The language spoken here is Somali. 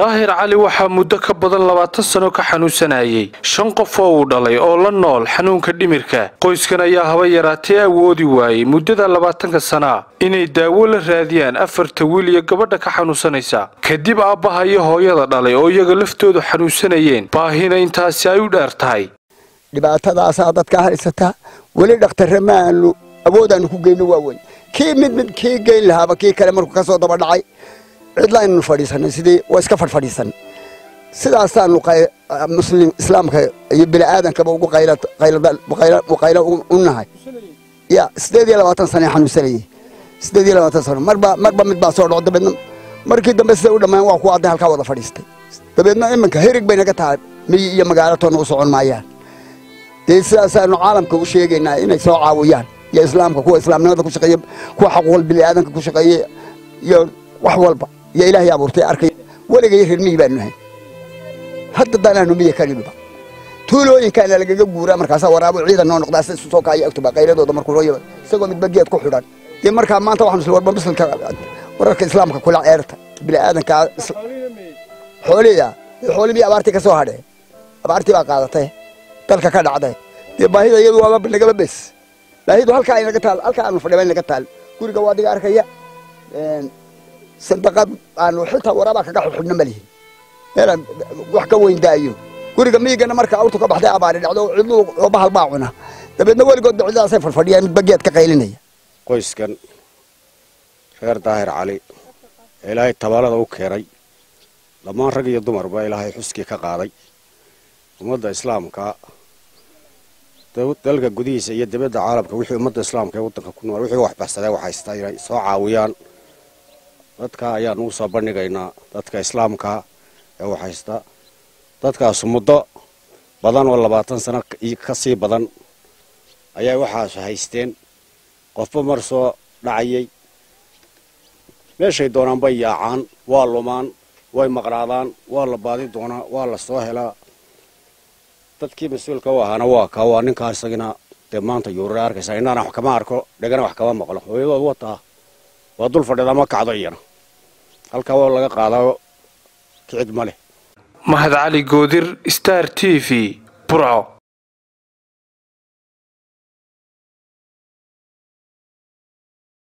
daahir cali waxaa muddo ka badan labaatan sano ka xanuunsanayay shan qof oo uu dhalay oo la nool xanuunka dhimirka qoyskan ayaa haba yaraatee awoodi waayey muddada labaatanka sanaa inay daawo la raadiyaan afarta wiil iyo gabadha ka xanuunsanaysa kadib aabbaha iyo hooyada dhalay oo iyaga laftoodu xanuunsanayeen baahina intaasi ay u dheer tahay dhibaatadaasaa dadka haysataa weli dhakhtarre maaanu awoodaanu ku geyno waaweyn kii mid mid kii geyn lahaaba kii kale markuu ka soo daba dhacay cidlaaynu fadhiisanay sidii waa iska fadhfadhiisan sidaasaanu muslim islaamka iyo bini'aadankaba ugu qaylo u nahay ya sideed iyo labaatan sane xanuunsanayay sideed iyo labaatan sano marba marba mid baa soo dhaco dabeedna markii dambe siday u dhammaan waa kuwa adday halkaa wada fadhiistay dabeedna iminka herig bay naga tahay miyi iyo magaalo toonna u socon maayaan dee sidaasaanu caalamka u sheegaynaa inay soo caawiyaan iyo islaamka kuwa islaamnimada ku shaqeeya kuwa xaquuqul bini'aadanka ku shaqeeya iyo wax walba iyo ilaahay abuurtay arkay weligay reer miyi baanu nahay hadda danaanu miyi ka nimiba tuulooyinkaana lagaga guuraa markaasaa waraabo ciidan noo noqdaa sida soo kaaya agtuba qayladooda markuu loo yaba isagoo midba geed ku xidhan dee markaa maanta waxaanu isla warba muslimka wararka islaamka kula ceerta bini'aadanka xooliya xoolihii abaartii ka soo hadhee abaartii baa qaadatay dalka ka dhacday dee baahida iyadu waaba nagaba bes baahidu halkaa ay naga taal halkaa aanu fadhiba naga taal guriga waa adiga arkaya sandaqad aanu xitaa waraabaa kaga xidhxidhna ma lihin meelaan wax ka weyn daayo guriga miyigana marka awrtu ka baxday abaari dhacdo cidlu oo bahal baa cuna dabeedna weligoodba ciddaasay fadhfadhiyaan midba geed ka qaylinaya qoyskan reer daahir cali ee ilaahay tabaalada u keenay dhammaan rag iyo dumarba ilaahay xuskii ka qaaday ummadda islaamka dalka gudihiisa iyo dibadda caalamka wixii ummadda islaamka ee waddanka ku nool wixii wax baxsadee wax haystaa inay soo caawiyaan dadka ayaanu u soo bandhigaynaa dadka islaamka ee wax haysta dadkaas muddo badan oo labaatan sano ka sii badan ayaa waxaas haysteen qofba mar soo dhacayay meeshay doonaan bay yaacaan waa lumaan way maqnaadaan waa la baadi doonaa waa la soo helaa dadkii mas-uulka u ahaana waa ka waa ninkaa isagina dee maanta yuurura arkaysaa innaana wax kama arko dhegana wax kama maqlo hooyadood wataa waa dul fadhida ma kacdo iyana halkaa waa laga qaadaa kicid ma leh mahad cali goodir star t v burco